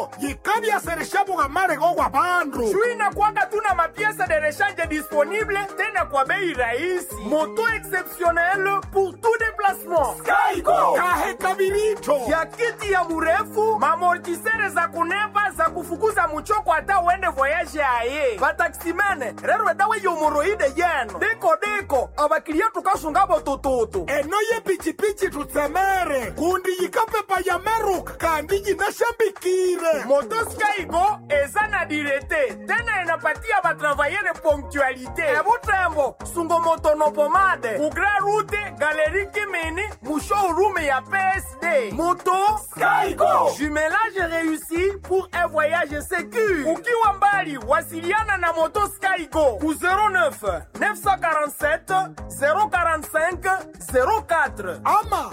skygo yikavyasereshavuka marego gwa vandu juu inakwanga tuna mapiesa de rechange disponible tena kwa bei rahisi moto exceptionnel pour tout déplacement skygo kahe kavirito ya kiti ya murefu mamortisere za kunepa za kufukuza muchoko hata uende voyage aye vataksimene rero dawe yomoroide yeno deko deko avakilia tukasungavo tututu eno yepichipichi tutsemere kundi yikapepa ya meruka kandi yinashambikire moto skygo eza na direte tena inapatia batravayere ponctualité ebutembo sungomotono pomade kugra rute galeri kimini mushowroom ya psd moto Skygo. jumelage réussi pour un voyage sécur ukiwa mbali wasiliana na moto skygo ku 09 947 045 04 ama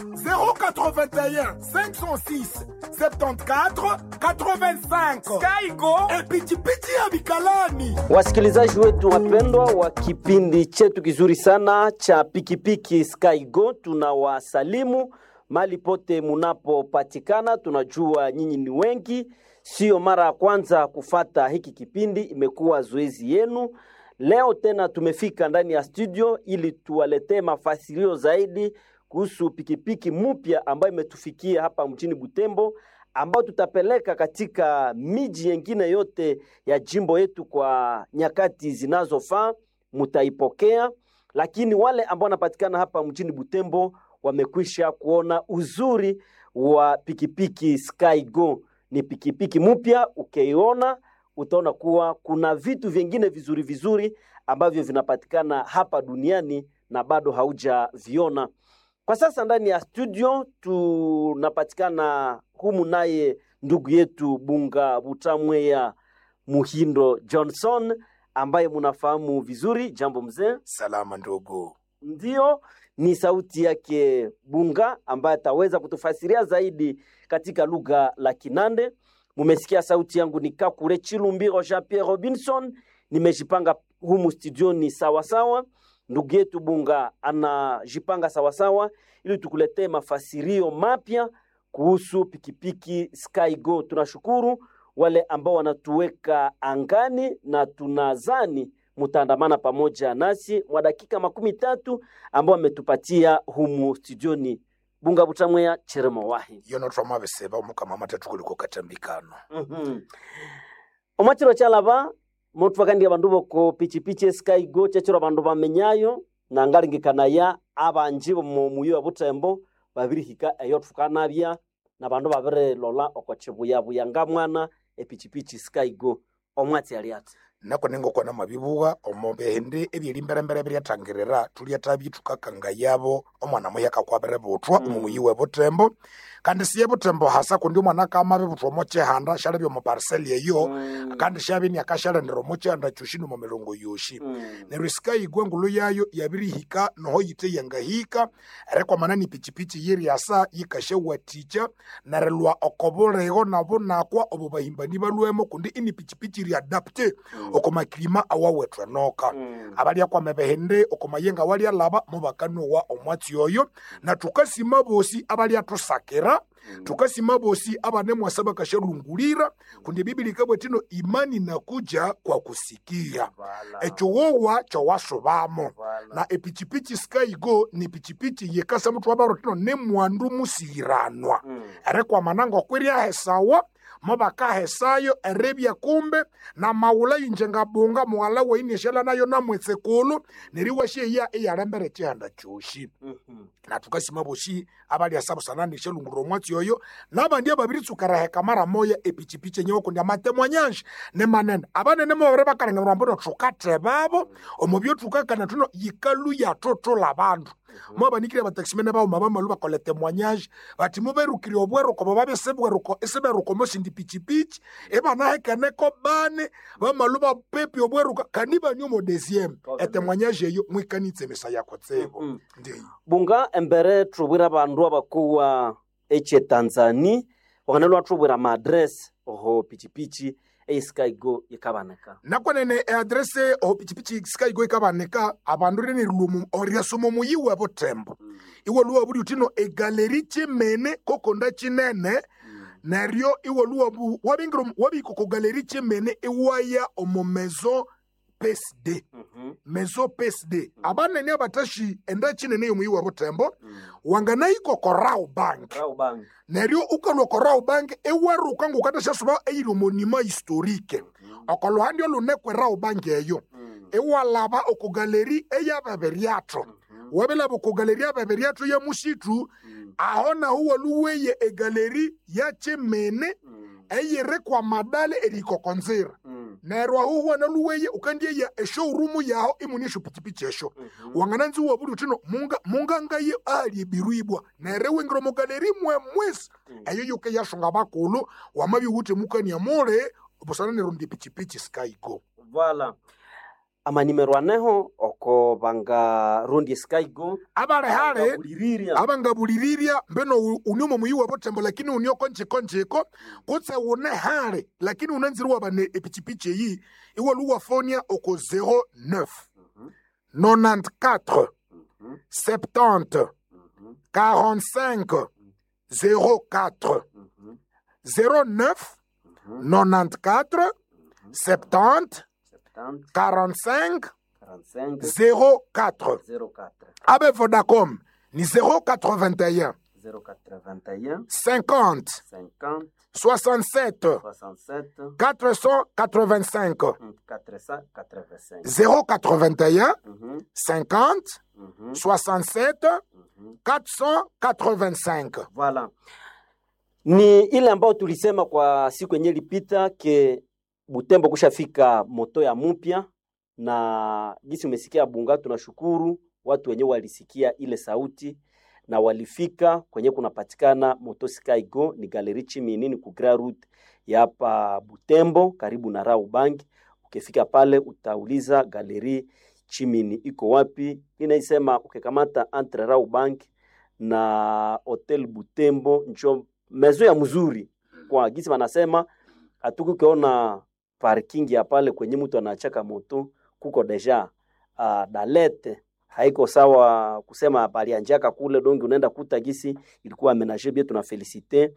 081 506 74 85 skygo epichipichi ya vikalani Wasikilizaji wetu wapendwa wa kipindi chetu kizuri sana cha pikipiki Skygo, tunawasalimu mali pote munapopatikana. Tunajua nyinyi ni wengi, sio mara ya kwanza kufata hiki kipindi, imekuwa zoezi yenu. Leo tena tumefika ndani ya studio ili tuwaletee mafasirio zaidi kuhusu pikipiki mpya ambayo imetufikia hapa mjini Butembo ambao tutapeleka katika miji yengine yote ya jimbo yetu kwa nyakati zinazofaa, mutaipokea. Lakini wale ambao wanapatikana hapa mjini Butembo wamekwisha kuona uzuri wa pikipiki Skygo. Ni pikipiki mpya, ukiiona utaona kuwa kuna vitu vingine vizuri vizuri ambavyo vinapatikana hapa duniani na bado haujaviona. Kwa sasa ndani ya studio tunapatikana humu naye ndugu yetu Bunga Butamweya Muhindo Johnson ambaye munafahamu vizuri. Jambo mzee. salama ndugu Ndiyo, ni sauti yake Bunga ambaye ataweza kutufasiria zaidi katika lugha la Kinande. Mumesikia sauti yangu ni Kakule Chilumbiro Jean Pierre Robinson, nimejipanga humu studioni sawasawa. Ndugu yetu Bunga anajipanga sawasawa ili tukuletee mafasirio mapya kuhusu pikipiki Skygo. Tunashukuru wale ambao wanatuweka angani na tunazani mutaandamana pamoja nasi mwa dakika makumi tatu ambao ametupatia humu studioni. Bunga Butamweya Cheremo Wahi. yono twamaveseva omukama amatatu kuliko katambikano Mhm. omwachiro chalava motwakandia bandu boko pichipichi Skygo chechiro bandu bamenyayo nangalingikanaya abanji bomu muyo wa butembo babirihika eyo thukanabya na bandu babirilola oko chibuyabuya nga mwana epichipichi Skygo omwatsi ali ati nako ningokwana mabibuwa omobehende ebyelimberembere biryatangirira tulyatabi tukakanga yabo omwana muya kakwabire butwa Mm. omumuyi we butembo kandi siye butembo hasa kundi omwana kamabe butwa omo chihanda shalebya omo parseli eyo Mm. kandi shabini akashalendera omo chihanda choshi nomo milongo yoshi Mm. neryo sikayigwa engulu yayo yabirihika noho yite yangahika erikwamana ni pichipichi yiryasa yikashawaticha nerilwa okobulego nabo nakwa obo bahimbani balwemo kundi ini pichipichi ryadapte Mm. okomakilima awawethu enoka Mm. abalyakwama behende okomayenga walyalaba mubakanowa omwatsi oyo na tukasima bosi abalyatusakira Mm. tukasima bosi abanemwasa bakashalungulira kundi bibili kabwetino imani nakuja kwa kusikia Vala. ekyowowa kyowasubamo Vala. na epichipichi skygo ni pichipichi yekasa muthu wabarotino nemwandu musiyiranwa Mm. erikwamana ngokwiryahesawa mubakahesayo erebya kumbe na maula yinjengabunga muwala wainieshala nayo namwetsekulu neriwasheya iyalembere chihanda choshi Mhm. na tukasima boshi abalyasa busananishe lungurira omwatsi oyo nabandi ababiritsukaraheka mara moya epichipichi enyewe kundi amatemo anyanji nemanene abanene mobere bakalenga mrambono thukatebabo omubyo thukakana thuno yikalu yathotola abandu mwabanikire bataximene bauma bamalu bakolete mwanyaji bati muberukire obweruko bo babesebweruko eseberuko mosindi pichipichi ebanahekeneko bane bamalu bapepi obweruko kandi banyu mo deuxième ete mwanyaji eyo mwikanitse emisa yako tsebo Mhm. ndiyo bunga embere thubwira abandu abakuwa eche tanzani wakanelwa thubwira maadresi oho pichipichi eiskygo yikabaneka nakwenene eadrese oho pichipichi sikayigo ikabaneka abandu rene rilumu oriasoma muyi we butembo iwe luwa buli utino egaleri chimene kokonda chinene neryo iwolu wabu wabingira omu- wabihika oko galeri kyemene iwaya omu maison psd Mhm. maison psd abanene abatashi enda kinene yomuyi wa butembo wanganahika oko rau bank Rao bank. neryo ukalwa oko rau bank ewaruka ngokathashyasuba eyiri omonima historike oko luhandi olunekwe rau bank eyo Mm. iwalaba oko galeri eyababiriatho wabilaba oko galeri yababiriatho ya musitu Mm. aho naho waluweye egaleri yakyemene Mm. eyiri kwa madale erikokonzira Mm. neryo aho huwana luweye ukandieya eshowroom yaho imuni eshopichipichi esho Mhm. wangananzi wabuli uthino munga mungangaye ali ebirwibwa neryo wingira mu galeri mwe mwesi Mm. eyo yuke yashonga bakulu wamabi wuthi mukania mule busana nerundi pichipichi skygo Voilà. amanimero aneho oko banga rundi skygo abalehale Buliriria. abangabulirirya mbeno u- uni omo muyi wa butembo lakini uni okonchikonchiko kutse une hale lakini unanziri wabane epichipichi eyi iwalu wafonia oko 09 Mhm. 94 Mhm. 70 Mhm. 45 04 Mhm. 09 Mhm. 94 70 70, 45 45, 04 04, abe vodacom ni 081 081, 50 50, 67 67, 485 mm, 485. 081 Mhm, 50 mhm, 67 mhm. 485 Voilà. Ni ile ambayo tulisema kwa siku yenyewe ilipita ke Butembo kushafika moto ya mupya na gisi umesikia Bunga, tunashukuru watu wenyewe walisikia ile sauti na walifika kwenye kunapatikana moto Sky Go, ni galeri chimini ni ku Grand Route ya hapa Butembo karibu na Raubank. Ukifika pale utauliza galeri chimini iko wapi. Inaisema ukikamata entre Raubank na Hotel Butembo njo mezo ya mzuri kwa gisi wanasema hatukukiona parking ya pale kwenye mtu anachaka moto kuko deja uh, dalete haiko sawa kusema palianjaka kule dongi unaenda kuta gisi ilikuwa amenaje bie tuna felicite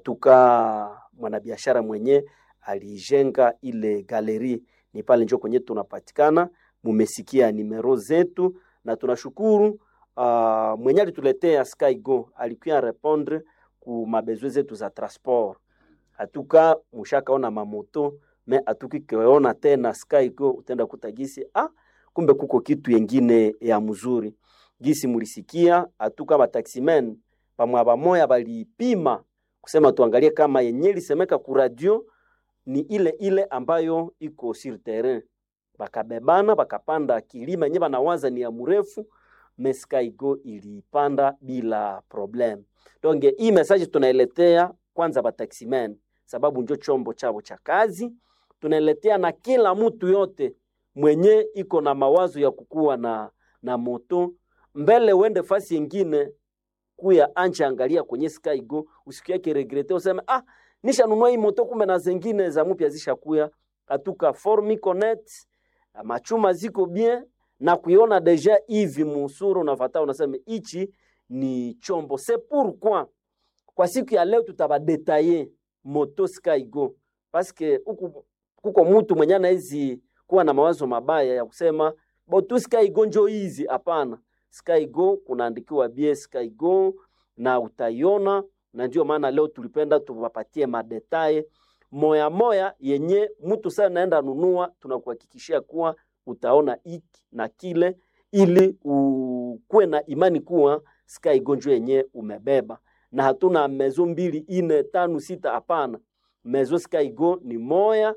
natuka mwanabiashara mwenye alijenga ile galeri ni pale njo kwenye tunapatikana mumesikia nimero zetu na tunashukuru uh, mwenye alituletea Skygo alikuya répondre ku mabezwe zetu za transport atuka mushakaona mamoto me atukikeona tena Skygo utenda kuta gisi ah, kumbe kuko kitu yengine ya mzuri gisi mulisikia atuka bataximen pamwa bamoya balipima kusema tuangalie kama yenye lisemeka ku radio ni ile ile ambayo iko sur terrain bakabebana bakapanda kilima yenye banawaza ni ya mrefu Mescaigo ilipanda bila problem. Donc hii message tunailetea kwanza bataximen, sababu njo chombo chavo cha kazi. Tunailetea na kila mtu yote mwenye iko na mawazo ya kukuwa na, na moto mbele, uende fasi yengine kuya anje, angalia kwenye Skygo, usiku yake regrete useme ah, nishanunua hii moto, kumbe na zengine za mpya zishakuya atuka formi connect machuma ziko bien na kuiona deja hivi musuru unafata unasema ichi ni chombo c'est pourquoi kwa siku ya leo tutabadetaye moto Skygo paske huku kuko mtu mwenye anaizi kuwa na mawazo mabaya ya kusema botu Skygo njo hizi. Hapana, Skygo kunaandikiwa bie Skygo na utaiona, na ndio maana leo tulipenda tuwapatie madetaye moya moya yenye mtu sana naenda nunua, tunakuhakikishia kuwa utaona iki na kile, ili ukuwe na imani kuwa Skygo njo yenye umebeba, na hatuna mezo mbili ine tano sita, hapana. Mezo Skygo ni moya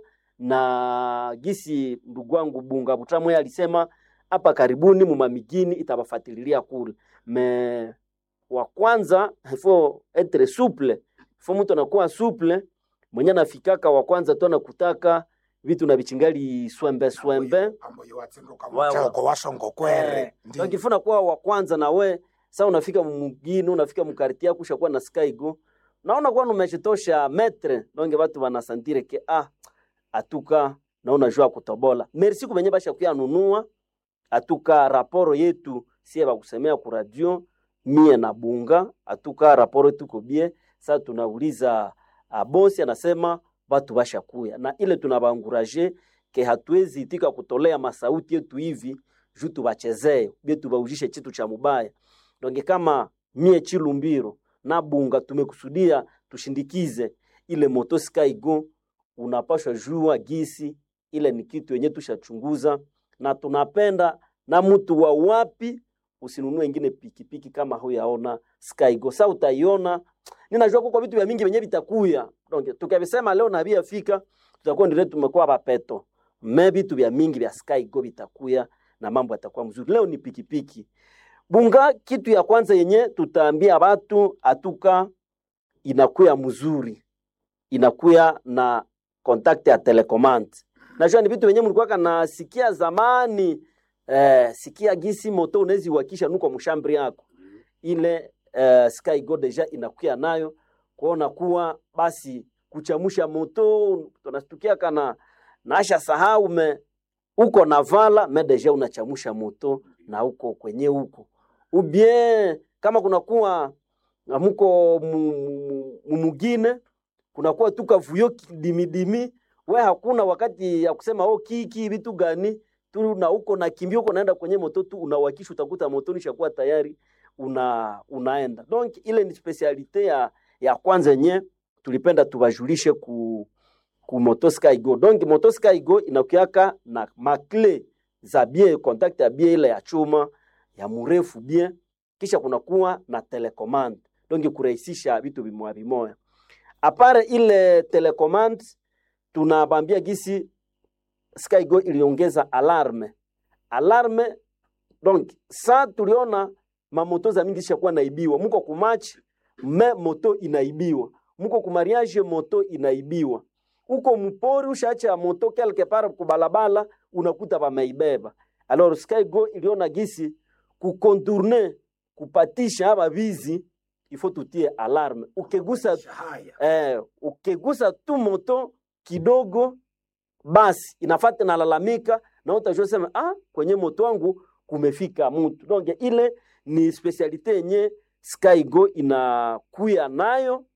na gisi ndugu wangu Bunga Butamwe alisema hapa karibuni mumamigini itabafatililia kule me wa kwanza ifo etre souple ifo mtu anakuwa souple mwenye anafikaka wa kwanza tu anakutaka vitu na vichingali swembe swembe amboyo watsinduka Wa- wa- muteko wasongo kwere Ndi- wakifuna kuwa wa kwanza na we sa unafika mugini unafika mukarti yako ushakuwa na skygo naona kuwa numeshitosha metre donge watu wanasantire ke ah atuka naona jua kutobola merci kubenye bashakuya nunua atuka raporo yetu sie bakusemea ku radio mie na bunga atuka raporo yetu ko bie sa tunauliza abosi anasema batu bashakuya na ile tunabaanguraje ke hatuwezi itika kutolea masauti yetu hivi juu tubachezee bie tubaujishe chitu cha mubaya donge kama mie chilumbiro na bunga tumekusudia tushindikize ile moto skygo unapashwa jua gisi ile ni kitu yenye tushachunguza na tunapenda na mtu wa wapi usinunue ingine pikipiki kama huyaona skygo sa utaiona ninajua kwa vitu vya mingi venye vitakuya donc tukavisema leo na fika tutakuwa ndile tumekuwa bapeto me vitu vya mingi vya skygo vitakuya na mambo yatakuwa mzuri leo ni pikipiki bunga kitu ya kwanza yenye tutaambia watu atuka inakuya mzuri inakuya na contact ya telecommand najua ni vitu venye mlikuwaka nasikia zamani eh, sikia gisi moto unawezi wakisha nuko mshambri yako ile eh, sky go deja inakuya nayo kuona kuwa basi kuchamusha moto tunastukia kana nasha sahau me uko na vala me deja unachamusha moto na uko kwenye huko ubien kama kunakuwa muko mumugine kunakuwa tu kavuyo dimidimi we hakuna wakati ya kusema oh, kiki vitu gani tu na uko na kimbia uko naenda kwenye moto tu unawakisha utakuta motoni shakuwa tayari una unaenda donc ile ni specialite ya ya kwanza yenye tulipenda tubajulishe ku ku moto sky go donc moto sky go inakuaka na makle za bien contact ya bien ile ya chuma ya mrefu bien kisha kunakuwa na telecommand donc kurahisisha vitu vimoya vimoya apare ile telecommand tunabambia gisi skygo iliongeza alarme alarme donc sa tuliona mamoto za mingi zishakuwa naibiwa muko kumachi me moto inaibiwa muko kumariage moto inaibiwa uko mpori ushaacha moto quelque part kubalabala unakuta bameibeba alors skygo iliona gisi kukontourne kupatisha aba bizi ifo tutie alarme ukigusa eh, ukigusa tu moto kidogo basi inafata nalalamika na utajua sema ah, kwenye moto wangu kumefika mtu donc ile ni specialite yenye skygo inakuya nayo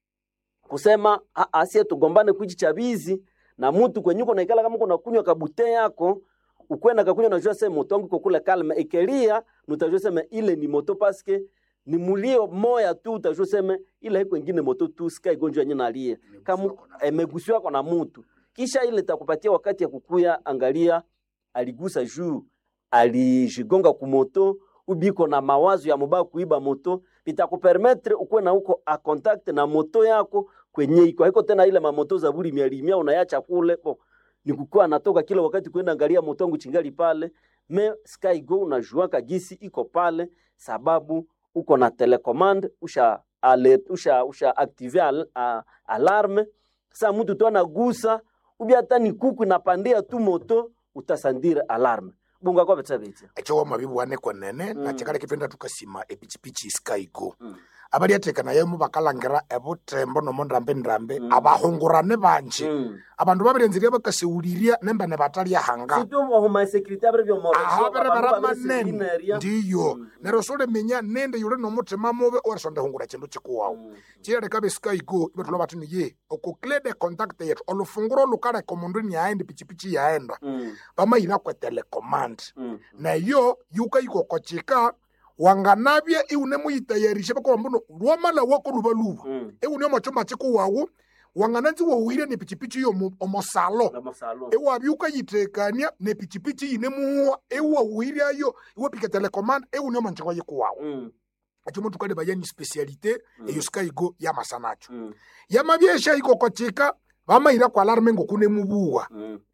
kusema asie tugombane kuichi chabizi na mtu kwenye uko naikala kama uko kunywa kabute yako ukwenda kakunywa najua sema moto wangu iko kule kalma ekelia nutajua sema ile ni moto paske ni mulio moya tu utajua sema ile iko ingine moto tu sky gonjwa yenye nalie kama emegusiwa kwa na mtu kisha ile takupatia wakati ya kukuya angalia aligusa juu alijigonga kumoto ubiko na mawazo ya mubaya kuiba moto bitakupermetre ukuwe na uko a contact na moto yako kwenye iko haiko tena ile mamoto za buri mialimia unayacha kule bo ni kukuwa anatoka kila wakati kwenda angalia moto wangu chingali pale me sky go unajua kagisi iko pale sababu uko na telecommand usha alert, usha usha active al, a, alarme sa mtu tu anagusa ubi hata ni kuku inapandia tu moto utasandira alarme bunga kwa betsa betsa echo mabibu wane kwenene na chakale kipenda tukasima epichipichi skygo Mm. abali atekana yemu bakalangira ebutembo nomondrambe ndrambe Mm. abahungurane banje mm. abandu babirenziria bakaseuliria nembane batalya hanga situ mo homa security abre byo mo aho bere bara manene ndiyo Mm. nero sole menya nende yule nomutima mubi orisonde hungura chindu chikuwawu chirereka beskygo ibethulo batini ye okuklede contact yetu olufunguro lukareka omundu niaenda pichipichi yaenda bamayina kwe telecommand nayo yukayikokochika wanganabya iune muyitayarishe bakoba mbuno lwamala wako luba luba iune omochoma chikuwawu wangananzi wowire ne pichipichi yo omosalo ewabya ukayitekania ne pichipichi yine muwa ewawiryayo iwapika telecommand iune omanchiko yikuwawu acho muntu kale bayani specialite eyo skygo yamasanacho yamabyesha ikokochika bamayira kwa alarme ngokune mubuwa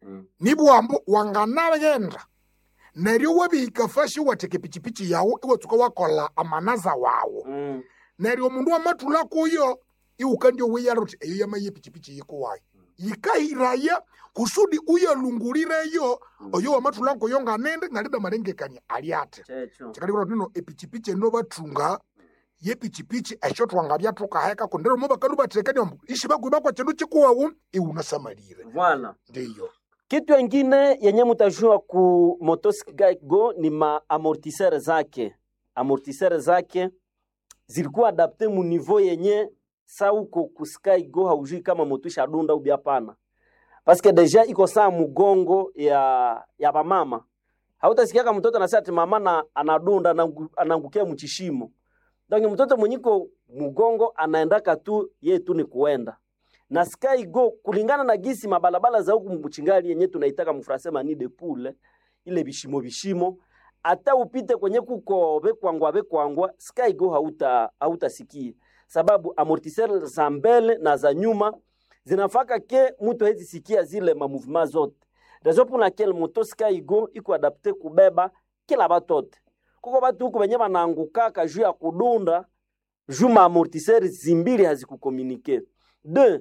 nibwambu wanganagenda neryo wabihika fashi watheka epichipichi yawu iwatsuka wakola amanaza wawu neryo omundu wamathula kuyo iwukandya wiyala uthi eyo yamaye epichipichi yikuwayo yikahiraya kusudi uyalungulireyo oyo wamathula kuyo nganende ngalida malengekania ali ate chikalikira nino epichipichi eno bathunga yepichipichi esho twangabya thukaheka kundero mo bakalu bathekania mbu ishi bakwiba kwa chindu chikuwawu iwunasamalire Voilà. ndiyo Kitu ingine yenye mutajua ku motosikike go ni ma amortisseur zake. Amortisseur zake zilikuwa adapte mu niveau yenye sa uko kusky go haujui kama moto ishadunda ubi hapana paske deja iko saa mugongo ya ya bamama hautasikiaka mtoto anasema ati mama na anadunda anangu- anaangukia mchishimo donc mtoto mwenyiko mugongo anaendaka tu ye tu ni kuenda na sky go kulingana na gisi mabalabala za huku mchingali yenye tunaitaka mfrase mani de poule ile bishimo bishimo hata upite kwenye kuko bekwangwa bekwangwa sky go hauta hautasikie sababu amortisseur za mbele na za nyuma zinafaka ke mtu hezi sikia zile mamouvement zote raison pour laquelle moto sky go iko adapte kubeba kila batote kuko batu huku benye banaangukaka juu ya kudunda juu maamortiseur zimbili hazikukomunike de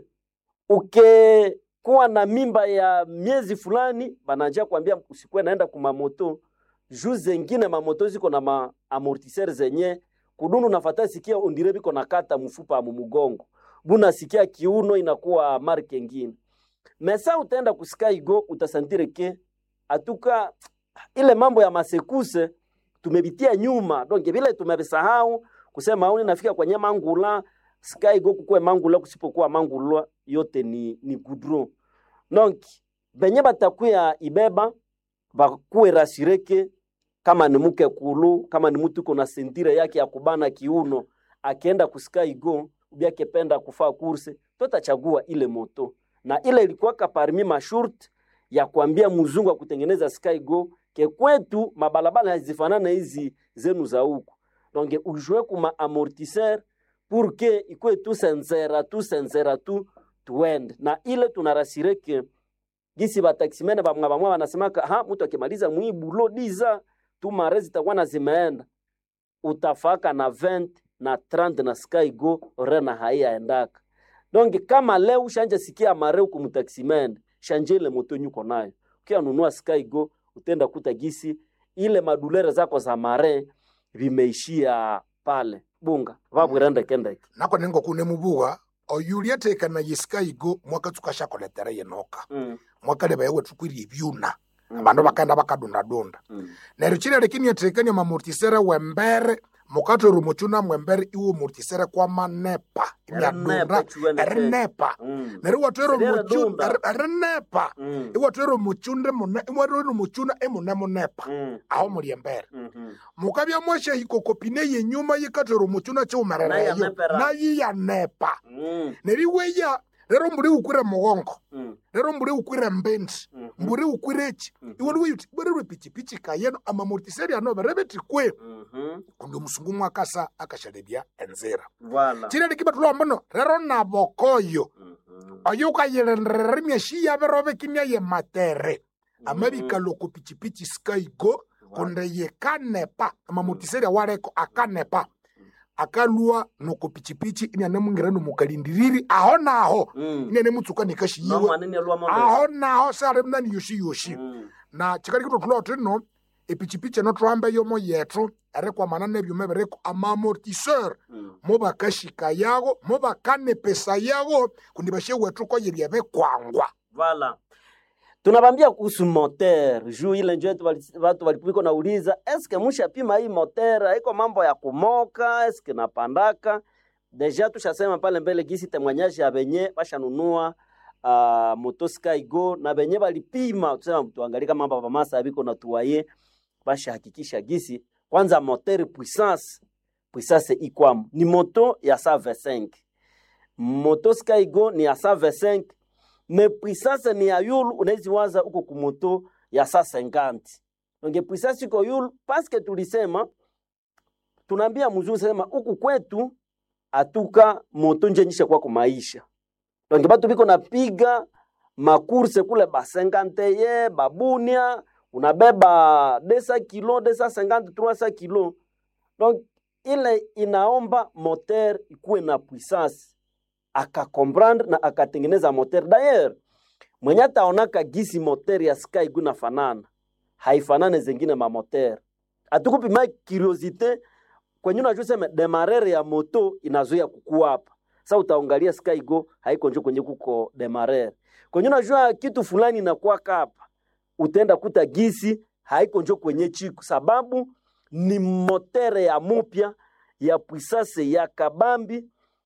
ukekuwa na mimba ya miezi fulani bananja kuambia usikuwe naenda kumamoto juu zengine mamoto ziko na maamortiseur zenye kudundu nafata sikia ondire biko nakata mfupa mu mugongo buna sikia kiuno inakuwa marke ngine mesa utaenda kusky go utasantire ke atuka ile mambo ya masekuse tumebitia nyuma donc vile tumebisahau kusema au nafika kwenye mangula sky go kukue mangula kusipokuwa mangulwa yote ni, ni goudron donc benye batakuya ibeba bakuwe rasireke kama ni mke kulu kama ni mtu kuna sentire yake ya kubana kiuno akienda kusky go ubi akipenda kufaa kurse totachagua ile moto na ile ilikuwaka parmi mashurt ya kuambia mzungu wa kutengeneza sky go ke kwetu mabalabala hazifanana hizi zenu za huku donc ujue kuma amortisseur pour que ikwe tu senzera tu senzera tu tuende na ile tunarasire ke gisi bataximene bamwa bamwa banasemaka ha mtu akimaliza mwibulo diza tu mare zitakuwa na zimeenda utafaka na 20 na 30 na sky go rena haiyaendaka donc kama leo ushanja sikia mare huku mtaximene shanje ile moto nyuko nayo ukianunua sky go utenda kuta gisi ile madulere zako za mare vimeishia pale bunga vabwirende kendeke nako ningo kune mubuga oyulia tekana yiskaigo mwaka tukashakoletera yenoka mm. mwaka leba yewe tukwirie ebyuna abandu bakaenda bakadundadunda mm. neryo chile lekini yatekania mamortisere wembere mukatoro muchuna mwembere iwo mortisere kwa manepa Erinepa imyadunda chuwene te. erinepa mm. neryo watwero Seriera muchu dunda. eri- erinepa mm. iwatwero muchunde mune iwatwero muchuna emune munepa mm. aho muri embere mhm. mukabya mwasha hikokopine yenyuma yikatwero muchuna chiumerereyo Nayanepera. nayiyanepa mm. neryo iweya rero mburi ukwire mugongo mm. rero mburi ukwire mbendi Mhm. mburi ukwire echi Mhm. iwe weyuti bwererwe pichipichi kayeno amamortiseri ano berebeti kwe mhm. kundi omusungu mwakasa akashalebya enzira Voilà. chile likiba tulombono rero nabokoyo Mhm. oyo ukayilenderera emyashi yaberobe kimya ye matere amabikaloko pichipichi skaigo kundi yikanepa amamortiseri awaleko akanepa akalwa noko pichipichi inyanemwingira nomukalindiriri aho naho Mm. inyanemutsuka nikashiyiwe Nomwanene lwa mambe. aho naho sali mnani yoshi yoshi Mm. na chikali kitotula tino epichipichi eno twambe yomo yetu erikwamana nebyuma biriku amamortiseur Mm. mubakashika yago mubakanepesa yago kundi bashe wetu koyerya bekwangwa Voilà. tunabambia kuhusu moteur juu ile njo yetu wali- watu walipiko nauliza eske mushapima hii moteur iko mambo ya kumoka eske napandaka deja tushasema pale mbele gisi temwanyaji ya benye bashanunua uh, moto skygo na benye balipima tusema tuangalie kama hapa pamasa biko na tuwaye bashahakikisha gisi kwanza moteur puissance puissance ikwamo ni moto ya 125 moto skygo ni ya 125 me puissance ni ya yulu unawezi waza uko kumoto ya 150 donc puissance iko yulu paske tulisema tunaambia mzuri sema huku kwetu atuka moto nje nyisha kwa kumaisha donc batu biko napiga makurse kule ba 50 ye babunia unabeba 200 kilo 250 300 kilo donc ile inaomba moteur ikuwe na puissance akakomprendre na akatengeneza moteur d'ailleurs mwenye ataonaka gisi moteur ya sky guna fanana haifanane zengine mamoteur atukupima curiosité kwenye unajua sema demarere ya moto inazuia kukua hapa sa utaangalia sky go haiko njo kwenye kuko demarere kwenye unajua kitu fulani inakuwaka hapa utaenda kuta gisi haiko njo kwenye chiku sababu ni motere ya mupya ya puissance ya kabambi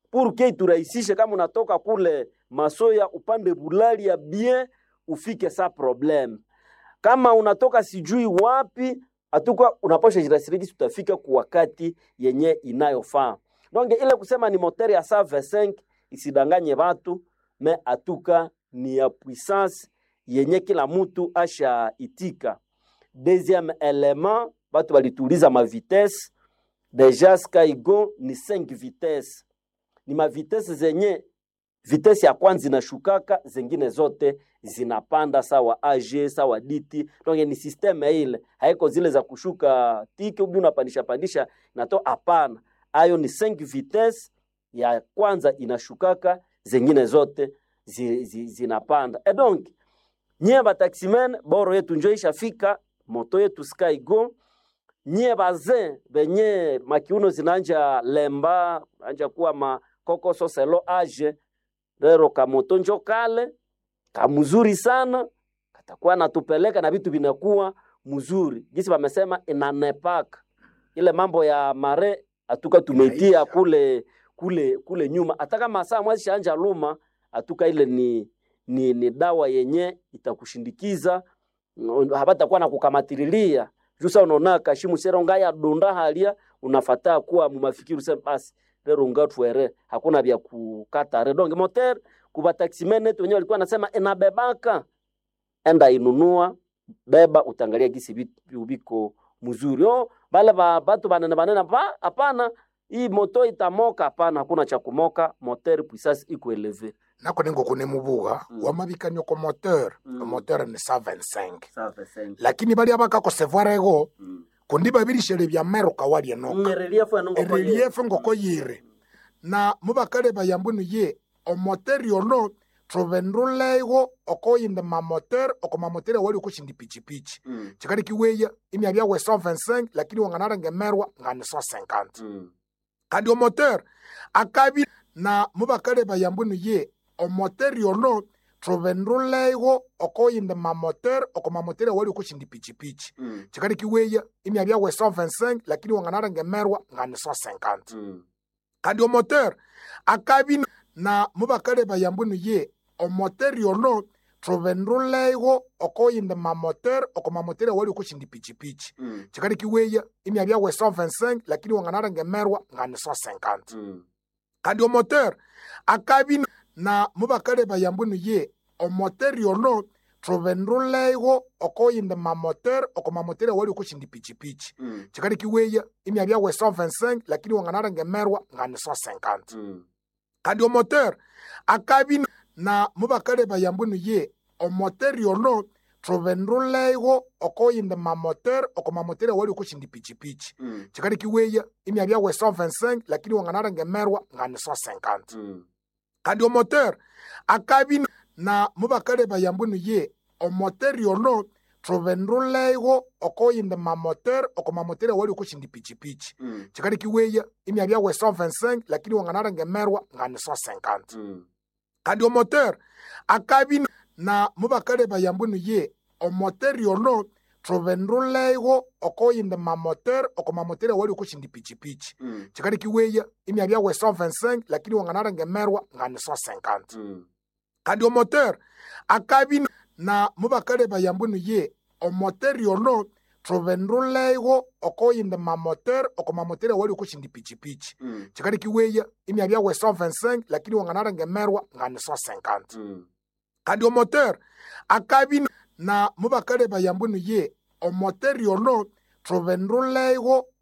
purke iturahisishe kama unatoka kule masoya upande bulali ya bien ufike sa problem kama unatoka sijui wapi atuka unapasha jirasirikisi utafika kwa wakati yenye inayofaa donc ile kusema ni moteur ya 125 isidanganye watu me atuka ni ya puissance yenye kila mtu asha itika deuxième element batu balituuliza ma vitesse deja Skygo ni 5 vitesse ni ma vitesse zenye vitesi ya kwanza inashukaka, zingine zote zinapanda sawa AG sawa DT. Donc ni systeme ile, haiko zile za kushuka tiki ubi unapandisha pandisha nato, hapana. Ayo ni 5 vitesse, ya kwanza inashukaka, zingine zote zi, zi, zinapanda. E donc nyie bataximen boro yetu njo ishafika, moto yetu Skygo nyie bazin benye makiuno zinanja lemba anja kuwa makokoso selo age lero kamoto njo kale kamzuri sana katakuwa natupeleka na vitu vinakuwa mzuri gisi wamesema inanepaka ile mambo ya mare atuka tumetia kule kule kule nyuma hata kama saa mwezi shaanja luma atuka ile ni ni, ni dawa yenye itakushindikiza habatakuwa na kukamatililia jusa unaona kashimu seronga ya donda halia unafataa kuwa mumafikiri usema basi lero ngatwere hakuna vya kukata redonge moter kuba taximene wenyewe walikuwa nasema inabebaka enda inunua beba utangalia gisi vitu viko mzuri oh bale ba batu banene banene pa hapana hii moto itamoka hapana hakuna cha kumoka moter puissance iko eleve nako ningo kune mubuga Mm. wamabikanio ko moteur Mm. moteur ni 125 sawa sengi lakini balia bakakosevwara ego mm. kundi babirishele bya meruka walie noka relief eno ngoko relief ngoko yire na mubakale bayambunu ye omoteur yono trovenrulego okoyinde mamoteur oko mamoteur wali okushindi pichipichi mm. chikali kiweya imya byawe 125 lakini wanganara ngemerwa ngani 150 mm. kandi omoteur akabi na mubakale bayambunu ye omoteur yono trovenrulego okoyinde mamoteur oko mamoteur wali okushindi pichipichi mm. chikali kiweya imya byawe 125 lakini wanganara ngemerwa ngani 150 mm. kandi omoteur akabi na mubakale bayambunu ye omoteur yono trovenrulego okoyinde mamoteur oko mamoteur wali okushindi pichipichi mm. chikali kiweya imya byawe 125 lakini wanganara ngemerwa ngani 150 mm. kandi omoteur akabi na mubakale bayambunu ye omoteur yono trovenrulego okoyinde mamoteur oko mamoteur wali okushindi pichipichi mm. chikali kiweya imya byawe 125 lakini wanganara ngemerwa ngani 150 mm. kandi omoteur akabi na mubakale bayambunu ye omoteur yono trovenrulego okoyinde mamoteur oko mamoteur wali okushindi pichipichi mm. chikali kiweya imya byawe 125 lakini wanganara ngemerwa ngani 150 mm. kandi omoteur akabi na mubakale bayambunu ye omoteur yono trovenrulego okoyinde mamoteur oko mamoteur wali okushindi pichipichi mm. chikali kiweya imya byawe 125 lakini wanganara ngemerwa ngani 150 mm. kandi omoteur akabi na mubakale bayambunu ye omoteur yono trovenrulego okoyinde mamoteur oko mamoteur wali okushindi pichipichi mm. chikali kiweya imya byawe 125 lakini wanganara ngemerwa ngani 150 mm. kandi omoteur akabi na mubakale bayambunu ye omoteur yono trovenrulego okoyinde mamoteur oko mamoteur wali okushindi pichipichi mm. chikali kiweya imya byawe 125 lakini wanganara ngemerwa ngani 150 mm. kandi omoteur akabi na mubakale bayambunu ye omoteur yono trovenrulego